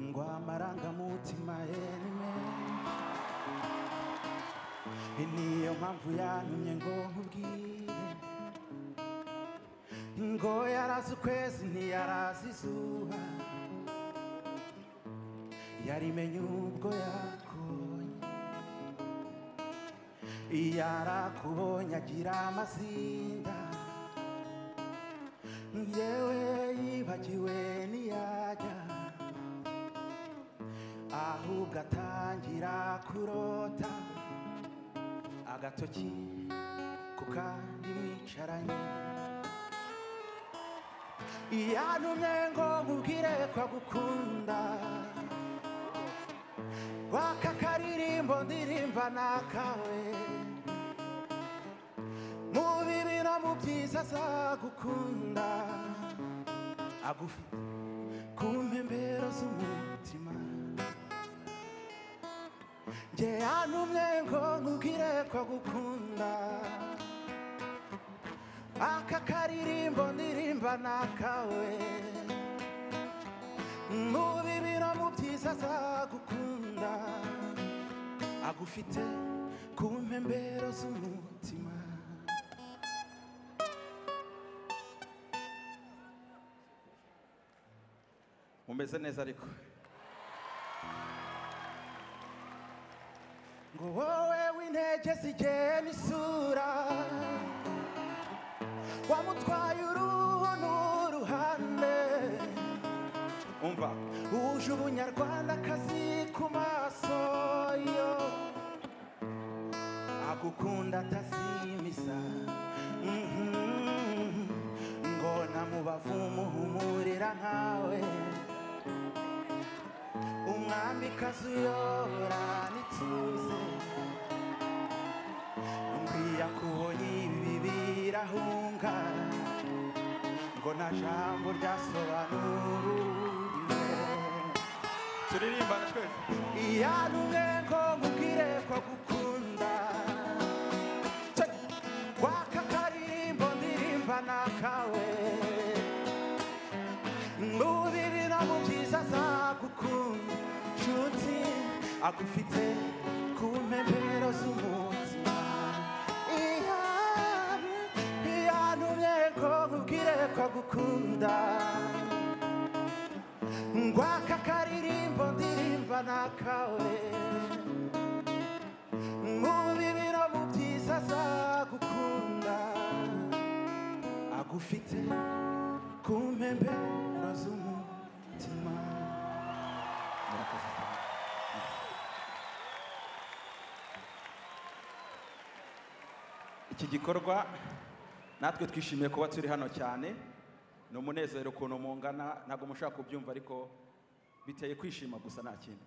ngo amarangamutima yemwe niyo mpamvu yantumye ngo nkubwire ngo yarazi ukwezi ntiyarazi izuba yarimenye ubwo yakubonye yarakubonye agira amazinda yewe yibagiwe ntiyajya ahubwo atangira kurota agatoki ku kandi mwicaranye yantumye ngo nkubwire ko agukunda waka akaririmbo ndirimba nakawe mu bibi no mu byiza azagukunda agufite ku mpembero z'umutima njye yantumye ngo nkubwire ko agukunda aka karirimbo ndirimba nakawe mu bibi no mu byiza azagukunda agufite ku mpembero z'umutima mumeze neza ariko ngo wowe w'intege zigeye n'isura wamutwaye uruhu n'uruhande umva uje ubunyarwandakazi ku maso yo agukunda atazimiza Mhm. ngo namubavu umuhumurira nkawe umwamikazi uyobora n'ituze nkwiya kubonye ibi birahunga ngo nta jambo ryasobanuriwe turirimbana twese iyanumwe ngo nkubwire ko agukunda waka akaririmbo ndirimba nakawe mu bibi no mu byiza azagukunda nshuti agufite ku mpembero z'umutima iya iyantumye ngo nkubwire ko agukunda ngwaka akaririmbo ndirimba nakawe mu bibi no mu byiza azagukunda agufite ku mpembero z'umutima murakoze cyane iki gikorwa natwe twishimiye kuba turi hano cyane ni umunezero ukuntu mungana ntabwo mushaka kubyumva ariko biteye kwishima gusa nta kindi